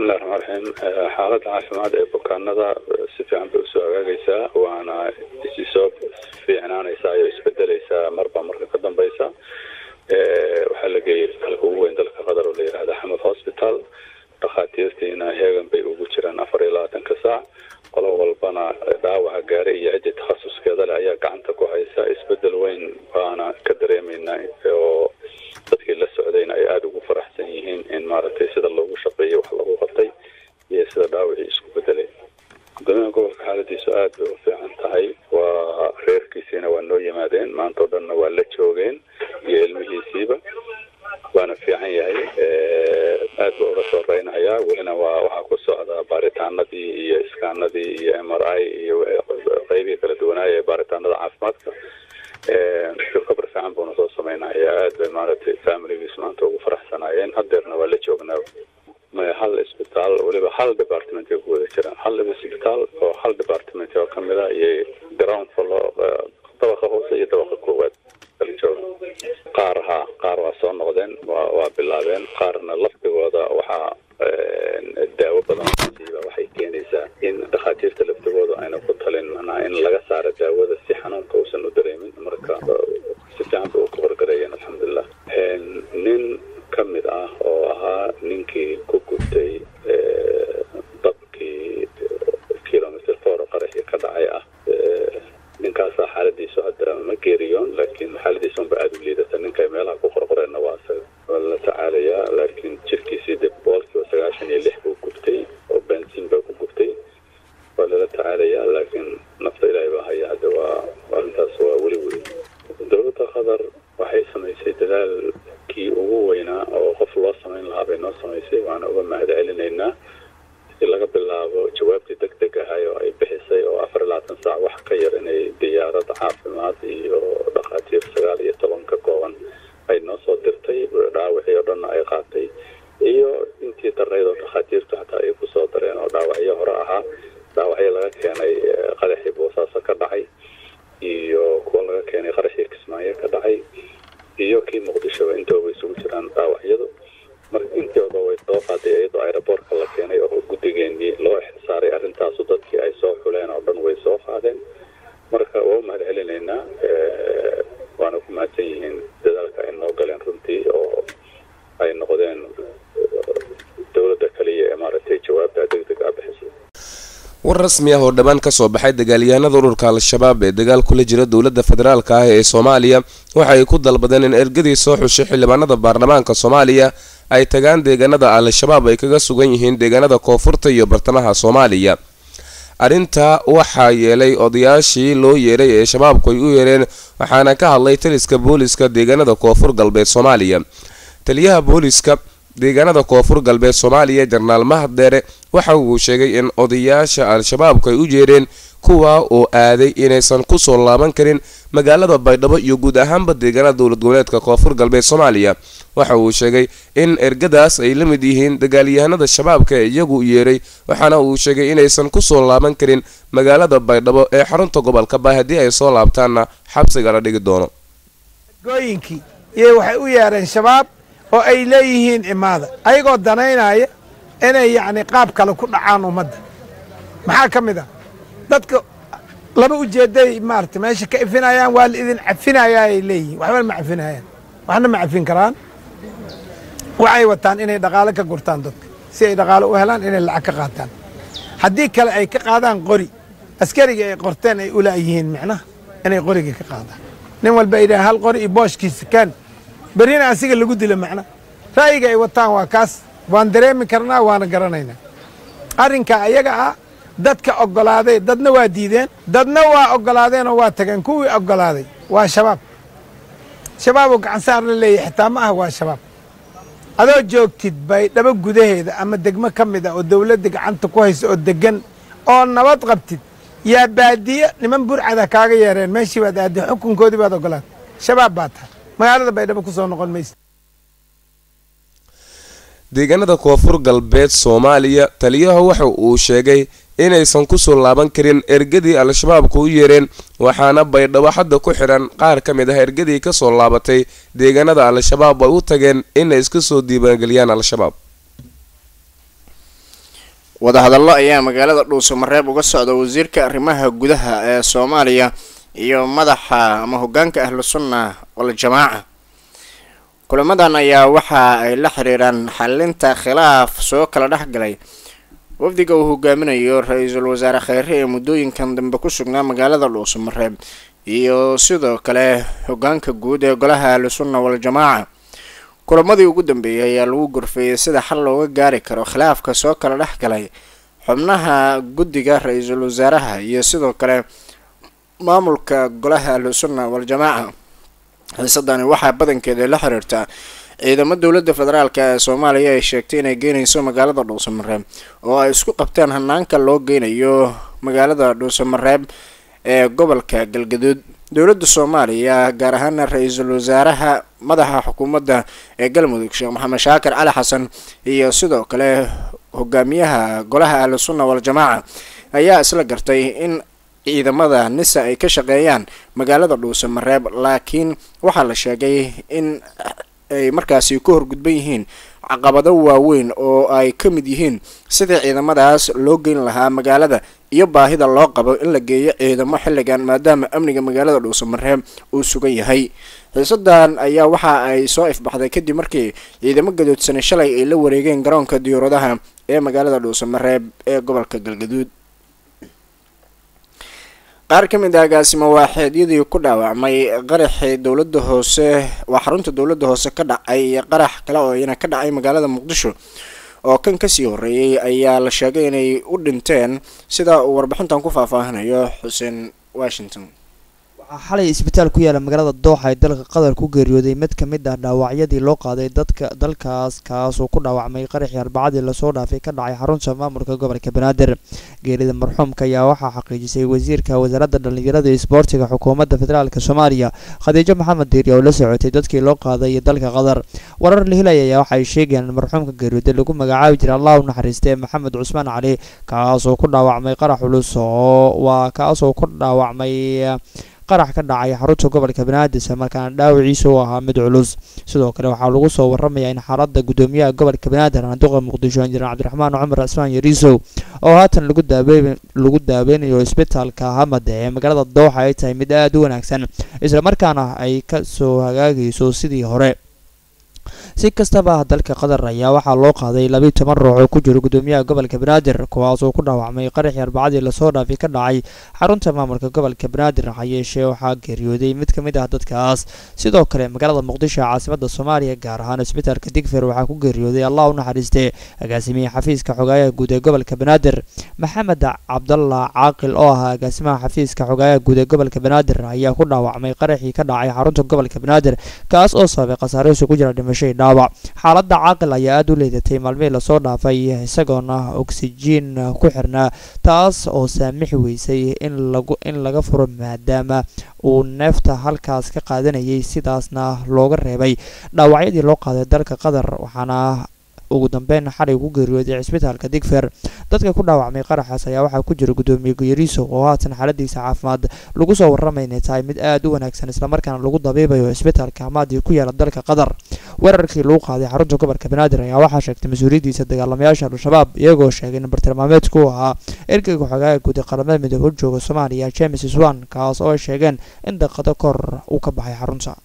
bismillahi raxmaan raxiim xaaladda caafimaad ee bukaanada si fiican bay usoo hagaagaysaa waana isi soo fiicnaanaysaa iyo isbedeleysaa marba marka ka dambeysa waxaa la geeyay isbitaalka ugu weyn dalka qatar oo la yihahda xamad hospital dhakhaatiirtiina heegan bay ugu jiraan afar iyo labaatanka saac qolo walbana dhaawaca gaaray iyo ciddi takhasuskeeda leh ayaa gacanta ku haysa isbedel weyn baana ka dareemeynaa oo dadkii la socdayna ay aada ugu faraxsan yihiin in maaragtay sida loogu shaqeeyay wax lagu qabtay iyo sida dhaawacii isku bedelay gudoomiyaha gobolka xaaladiisu aada bay u fiican tahay waa reerkiisiina waa noo yimaadeen maanta o dhanna waa la joogeen iyo ilmihiisiiba waana fiican yahay aad buu uga soo reynayaa welina waa waxaa ku socda baaritaanadii iyo iskaanadii iyo m r i iyo qeybihii kala duwanaaya ee baaritaanada caafimaadka kabar fiican buuna soo sameynaya aad bay maaragtay familigiis maanta ugu faraxsanaayeen hadeerna waa la joognaa maya hal isbitaal weliba hal department ay ku wada jiraan hal isbitaal oo hal department oo kamid a iyo ground floor dabaqa hoose iyo dabaqa koowaad kala jooga qaar ha qaar waa soo noqdeen waa waa bilaabeen qaarna laftigooda waxaa daawo badan siiba waxay keenaysaa in dhakhaatiirta laftigooda ayna ku talin manaa in laga saaro daawada si xanuunka uusan u dareemin marka si fiican bay u kabargareeyeen alxamdulilah nin ka mid ah oo ahaa ninkii ku gubtay dabkii kilomitr four qaraxii ka dhacay ah ninkaasaa xaaladiisu hadda ma geeriyoon laakiin xaaladiisa unba aada u liidata ninkay meelaha ku qorqoreenna waa isaga waa la tacaalayaa laakiin jirkiisii dib boqolkiiba sagaashan iyo lix buu gubtay oo bensin baa ku gubtay waa lala tacaalayaa laakiin nafta ilaahay baa haya hadda waa arrintaas waa weli weli dowladda qatar waxay samaysay dadaalkii ugu weynaa oo qof loo samayn lahaa bay noo samaysay waana uga mahad celinaynaa si laga bilaabo jawaabtii deg deg ahay oo ay bixisay oo afar iyo labaatan saac wax ka yar inay diyaarad caafimaad iyo dhakhaatiir sagaal iyo toban ka kooban ay noo soo dirtay dhaawacii oo dhanna ay qaatay iyo intii darayd oo dhakhaatiirtu xataa ay kusoo dareen oo dhaawacyo hore ahaa dhaawacyo laga keenay qadaxii boosaaso ka dhacay iyo kuwa laga keenay qaraxii kismaayo ka dhacay iyo kii muqdishoba intooba isugu jiraan dhaawacyadu marka intooda way soo qaaday iyadoo aeroboortka la keenay oo guddigeenii loo ixtisaaray arrintaasu dadkii ay soo xuleen oo dhan way soo qaadeen marka waa u mahad celinaynaa waana ku mahadsan yihiin dadaalka ay noo galeen runtii oo ay noqdeen dowladda kaliya ee maaragtay jawaabta deg deg a bixisay war rasmi ah oo dhowaan ka soo baxay dagaalyahanada ururka al-shabaab ee dagaal kula jira dowladda federaalka ah ee soomaaliya waxa ay ku dalbadeen in ergadii soo xushay xildhibaanada baarlamaanka soomaaliya ay tagaan deegaanada al-shabaab ay kaga sugan yihiin deegaanada koonfurta iyo bartamaha soomaaliya arrintaa waxaa yeelay odayaashii loo yeeray ee shabaabku ay u yeereen waxaana ka hadlay taliska booliska deegaanada koonfur galbeed soomaaliya taliyaha booliska deegaanada koonfur galbeed soomaaliya jenaraal mahaddeere waxa uu sheegay in odayaasha al-shabaabku ay u jeereen kuwa oo aaday inaysan kusoo laaban karin magaalada baydhabo iyo guud ahaanba deegaanada dowlad goboleedka koonfur galbeed soomaaliya waxa uu sheegay in ergadaas ay la mid yihiin dagaalyahanada shabaabka ee iyagu yeeray waxaana uu sheegay inaysan kusoo laaban karin magaalada baydhabo ee xarunta gobolka ba haddii ay soo laabtaanna xabsiga la dhigi doono gooyinkii iyo waxay u yeereen shabaab oo ay leeyihiin imaada ayagoo danaynaya inay yacni qaab kale ku dhacaan ummadda maxaa ka mid ah dadka laba ujeedday maarata meesha ka ifinayaan waa la idin cafinayaa ay leeyihiin waxbana ma cafinayaan waxna ma cafin karaan waxay wataan inay dhaqaalo ka gurtaan dadka si ay dhaqaalo u helaan inay lacag ka qaataan haddii kale ay ka qaadaan qori askariga ay qorteen ay ulaayihiin micnaha inay qoriga ka qaadaan nin walba ay dhahaan hal qori iyo booshkiisa kaan berrina asiga lagu dilo macna ra'yiga ay wataan waa kaas waan dareemi karnaa waana garanaynaa arrinka ayaga ah dadka oggolaaday dadna waa diideen dadna waa oggolaadeenoo waa tageen kuwii oggolaaday waa shabaab shabaaboo gacansaar la leeyahy xitaa ma ah waa shabaab adoo joogtid baydhabo gudaheeda ama degmo ka mid ah oo dawladda gacanta ku haysa oo deggan oo nabad qabtid yaa baadiye niman burcada kaaga yeereen meeshii baad aadday xukunkoodii baad oggolaatay shabaab baa tahay magaalada baydhabo kusoo noqon maysa deegaanada koonfur galbeed soomaaliya taliyaha waxa uu sheegay inaysan kusoo laaban karin ergadii al-shabaabku u yeereen waxaana baydhabo hadda ku xidhan qaar ka mid ah ergadii kasoo laabatay deegaanada al-shabaab ay u tageen inay iska soo diiwaangeliyaan al-shabaab wadahadallo ayaa magaalada dhuusamareeb uga socda wasiirka arrimaha gudaha ee soomaaliya iyo madaxa ama hogaanka ahlu sunna waljamaaca kulamadan ayaa waxa ay la xiriiraan xalinta khilaaf soo kala dhexgalay wafdiga uu hogaaminayo ra-iisul wasaare kheyre ee muddooyinkan dambe ku sugnaa magaalada dhuusamareeb iyo sidoo kale hogaanka guud ee golaha ahlu sunna waljamaaca kulamadii ugu dambeeyay ayaa lagu gorfeeyay sida xal looga gaari karo khilaafka soo kala dhex galay xubnaha guddiga ra-iisul wasaaraha iyo sidoo kale maamulka golaha ahlu sunna waljamaaca xiisadani waxaa badankeeda la xiriirtaa ciidamo dowladda federaalk ee soomaaliya ay sheegtay inay geynayso magaalada dhuusamareeb oo ay isku qabteen hanaanka loo geynayo magaalada dhuusamareeb ee gobolka galgaduud dowladda soomaaliya gaar ahaana ra-iisul wasaaraha madaxa xukuumadda ee galmudug sheekh maxamed shaakir cali xasan iyo sidoo kale hogaamiyaha golaha ahlu sunna waljamaaca ayaa isla gartay in ciidamada nisa ay ka shaqeeyaan magaalada dhuusamareeb laakiin waxaa la sheegay in ay markaasi ku horgudban yihiin caqabado waaweyn oo ay ka mid yihiin sidii ciidamadaas loo geyn lahaa magaalada iyo baahida loo qabo in la geeyo ciidamo xilligan maadaama amniga magaalada dhuusamareeb uu sugan yahay xiisadan ayaa waxa ay soo ifbaxday kadib markii ciidamo gadoodsanay shalay ay la wareegeen garoonka diyauradaha ee magaalada dhuusamareeb ee gobolka galgaduud qaar ka mid ah agaasimo waaxeedyadii ku dhaawacmay qaraxii dowladda hoose waa xarunta dowladda hoose ka dhacay iyo qarax kale oo iyana ka dhacay magaalada muqdisho oo kan kasii horeeyay ayaa la sheegay inay u dhinteen sida uu warbixintan ku faahfaahinayo xuseen washington waxaa xalay isbitaal ku yaala magaalada dooxa ee dalka qatar ku geeriyooday mid ka mid ah dhaawacyadii loo qaaday dadka dalkaas kaas oo ku dhaawacmay qaraxii arbacadii lasoo dhaafay ka dhacay xarunta maamulka gobolka banaadir geerida marxuumka ayaa waxaa xaqiijisay wasiirka wasaaradda dhallinyarada iyo isboortiga xukuumadda federaalk soomaaliya khadiijo maxamed diiri oo la socotay dadkii loo qaaday dalka qatar warar la helaya ayaa waxay sheegayaan in marxuumka geeriyooday lagu magacaabi jiray allah u naxariistay maxamed cusmaan cali kaas oo ku dhaawacmay qarax culus oo waa kaas oo ku dhaawacmay qarax ka dhacay xarunta gobolka banaadir markaana dhaawaciisa u ahaa mid culus sidoo kale waxaa lagu soo waramayaa in xaalada gudoomiyaha gobolka banaadir anduqa muqdisho injineer cabdiraxmaan cumar cismaan yariisow oo haatan lagu lagu daaweynayo isbitaalka hamad ee magaalada dooxa ay tahay mid aada u wanaagsan islamarkaana ay kasoo hagaagayso sidii hore si kastaba dalka qatar ayaa waxaa loo qaaday labiiy toban ruux oo ku jiro gudoomiyaha gobolka banaadir kuwaas oo ku dhaawacmay qaraxii arbacadii lasoo dhaafay ka dhacay xarunta maamulka gobolka banaadir ha yeeshee waxaa geeriyooday mid ka mid ah dadkaas sidoo kale magaalada muqdisho caasimada soomaaliya gaar ahaan isbitaalka digfer waxaa ku geeriyooday allah u naxariistee agaasimiye xafiiska xogaayaha guud ee gobolka banaadir maxamed cabdalla caaqil oo ahaa agaasimaha xafiiska xogaayaha guud ee gobolka banaadir ayaa ku dhaawacmay qaraxii ka dhacay xarunta gobolka banaadir kaas oo sababay khasaare isugu jira dhimasho xaaladda caaqil ayaa aada u leedatay maalmihii lasoo dhaafay isagoona oksijiin ku xirnaa taas oo saamixi weysay in lagu in laga furo maadaama uu neefta halkaas ka qaadanayay sidaasna looga reebay dhaawacyadii loo qaaday dalka qatar waxaana ugu dambeyn xalay ku geeriyooday cisbitaalka digfer dadka ku dhaawacmay qaraxaas ayaa waxaa ku jira gudoomiye guyariiso oo haatan xaaladiisa caafimaad lagu soo warramay inay tahay mid aada u wanaagsan islamarkaana lagu dabiibayo cisbitaalka hamaadii ku yaala dalka qatar weerarkii lagu qaaday xarunta gobolka banaadir ayaa waxaa sheegtay mas-uuliyaddiisa dagaalamayaasha al-shabaab iyagoo sheegay in bartilmaameedku u ahaa ergeyga xogaaga guud ee qaramada midoobe u jooga soomaaliya james swan kaas oo ay sheegeen in daqado kor uu ka baxay xarunta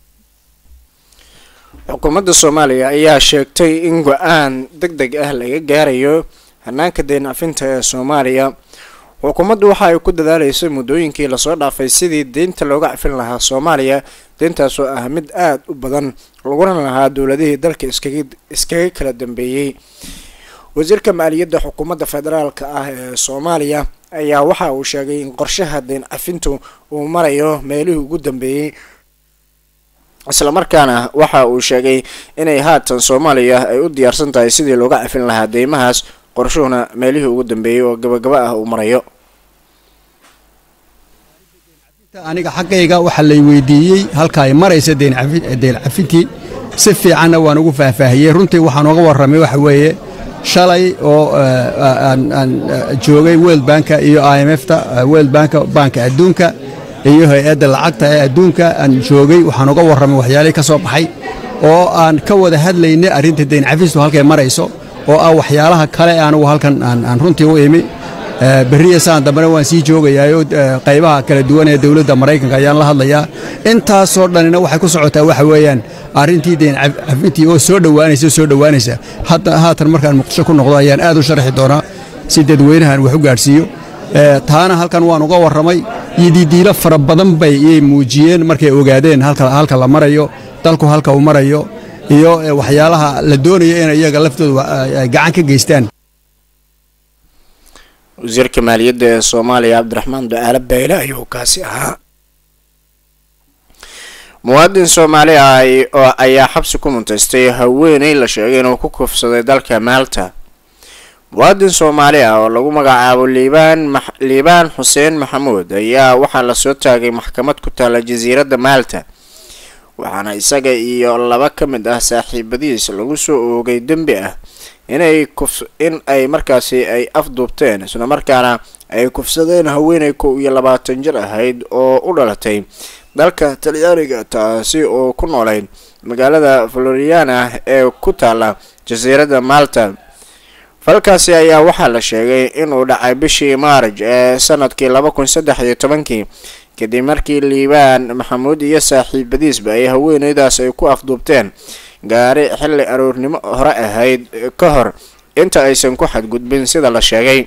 xukuumadda soomaaliya ayaa sheegtay in go-aan deg deg ah laga gaarayo hanaanka deencafinta ee soomaaliya xukuumaddu waxa ay ku dadaaleysay muddooyinkii lasoo dhaafay sidii deynta looga cafin lahaa soomaaliya deyntaasoo ah mid aada u badan laguna lahaa dowladihii dalka iskaga iskaga kala dambeeyey wasiirka maaliyadda xukuumadda federaalk ah ee soomaaliya ayaa waxa uu sheegay in qorshaha deyn cafintu uu marayo meelihii ugu dambeeyey islamarkaana waxa uu sheegay inay haatan soomaaliya ay u diyaarsan tahay sidii looga cafin lahaa deymahaas qorshuhuna meelihii ugu dambeeyey oo gabagaba ah uu marayo aniga xaggayga waxaa lay weydiiyey halka ay maraysa deen cafintii si fiicanna waan ugu faahfaahiyey runtii waxaan uga warramay waxa weeye shalay oo aan joogay world banka iyo i m fta world banka banka adduunka iyo hay-adda lacagta ee adduunka aan joogay waxaan uga warramay waxyaalihii ka soo baxay oo aan ka wada hadlaynay arrinta deyn cafistu halkay marayso oo ah waxyaalaha kale ee anigu halkan aan aan runtii u imi Eh, berriya saan dambena waan sii joogayaayo eh, qaybaha kala duwan ee dowladda maraykanka ayaan la hadlayaa intaasoo dhanina waxay ku socotaa waxa weeyaan arrintii deen caf- cafintii oo soo dhowaanaysa soo dhowaanaysa hadda haatan markaan muqdisho ku noqdo ayaan aad u sharxi doonaa si dadweynahan wax u gaadhsiiyo Eh, taana halkan waan uga warramay yididiilo fara badan bay iyay muujiyeen markay ogaadeen halka halka la marayo dalku halka uu marayo iyo eh, waxyaalaha la doonayo in iyaga laftooda ay- ay gacan ka geystaan wasiirka maaliyadda ee soomaaliya cabdiraxmaan ducaale beyle ayuu kaasi ahaa muwaadin soomaali ah ay- oo ayaa xabsi ku muntaystay haweeney la sheegay inuu ku kufsaday dalka maalta muwaadin soomaali ah oo lagu magacaabo liibaan max- liibaan xuseen maxamuud ayaa waxaa lasoo taagay maxkamad ku taala jasiiradda maalta waxaana isaga iyo laba ka mid ah saaxiibadiis lagu soo oogay dembi ah inay kuf in ay markaasi ay afduubteen isla markaana ay kufsadeen haweeney kow iyo labaatan jir ahayd oo u dhalatay dalka talyaaniga taasi oo ku noolayd magaalada floriana ee ku taala jasiiradda malta falkaasi ayaa waxaa la sheegay inuu dhacay bishii maarj ee sanadkii laba kun saddex iyo tobankii kadib markii liibaan maxamuud iyo saaxiibadiisba ay haweeneydaas ay ku afduubteen gaari xilli aroornimo hore ahayd ka hor inta aysan ku xadgudbin sida la sheegay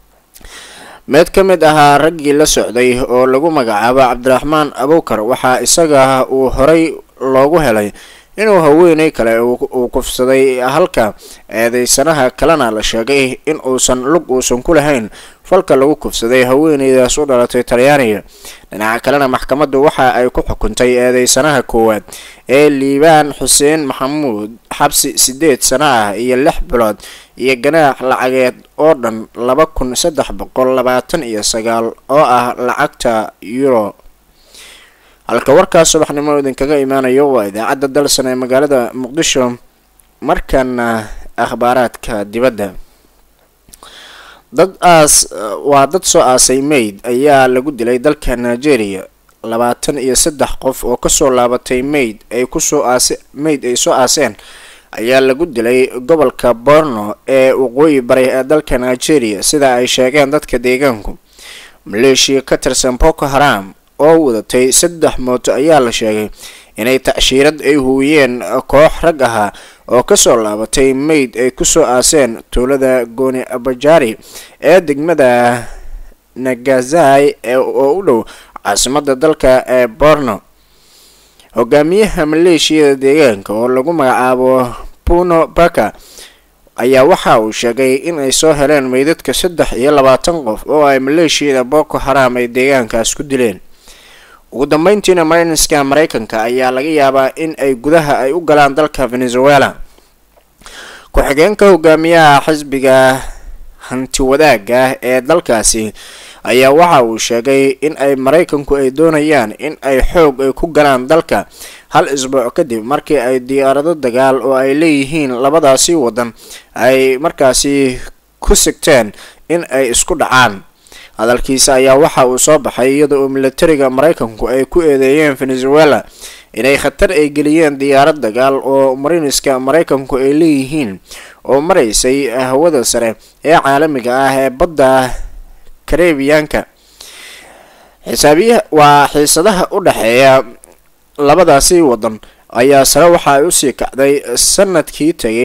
mid ka mid ahaa raggii la socday oo lagu magacaabo cabdiraxmaan abuukar waxaa isaga uu horay loogu helay inuu haweeney kale uu uu kufsaday halka eedeysanaha kalena la sheegay in uusan lug uusan ku lahayn falka lagu kufsaday haweeneydaas u dhalatay talyaaniga dhinaca kalena maxkamaddu waxa ay ku xukuntay eedeysanaha koowaad ee liibaan xuseen maxamuud xabsi sideed sano ah iyo lix bilood iyo ganaax lacageed oo dhan laba kun saddex boqol labaatan iyo sagaal oo ah lacagta euro halka warkaas subaxnimo idinkaga imaanayo waa idaacadda dalsan ee magaalada muqdisho markana akhbaaraadka dibadda dad aas waa dad soo aasay mayd ayaa lagu dilay dalka nigeria labaatan iyo saddex qof oo kasoo laabatay mayd ay kusoo aase mayd ay soo aaseen ayaa lagu dilay gobolka borno ee waqooyi bari ee dalka nigeria sida ay sheegeen dadka deegaanku maleeshiya ka tirsan boko haram oo wadatay saddex mooto ayaa la sheegay inay tacshiirad ay huwiyeen koox rag ahaa oo kasoo laabatay mayd ay kusoo aaseen tuulada gooni abajari ee degmada nagazai oo u dhow caasimada dalka ee borno hogaamiyaha maleeshiyada deegaanka oo lagu magacaabo puno baka ayaa waxa uu sheegay in ay soo heleen meydadka saddex iyo labaatan qof oo ay maleeshiyada boko haram ay deegaankaas ku dileen ugu dambeyntiina marinska mareykanka ayaa laga yaabaa in ay gudaha ay u galaan dalka venezuela ku-xigeenka hogaamiyaha xisbiga hanti wadaagga ee dalkaasi ayaa waxa uu sheegay in ay maraykanku ay doonayaan in ay xoog ay ku galaan dalka hal isbuuc kadib markii ay diyaarado dagaal oo ay leeyihiin labadaasi wadan ay markaasi ku sigteen in ay isku dhacaan hadalkiisa ayaa waxa uu soo baxay iyada oo militariga maraykanku ay ku eedeeyeen venezuela inay khatar ay geliyeen diyaarad dagaal oo mariniska maraykanku ay leeyihiin oo maraysay hawada sare ee caalamiga ah ee badda karebiyaanka xisaabiya waa xiisadaha u dhexeeya labadaasi wadan ayaa sare waxa ay usii kacday sanadkii tagay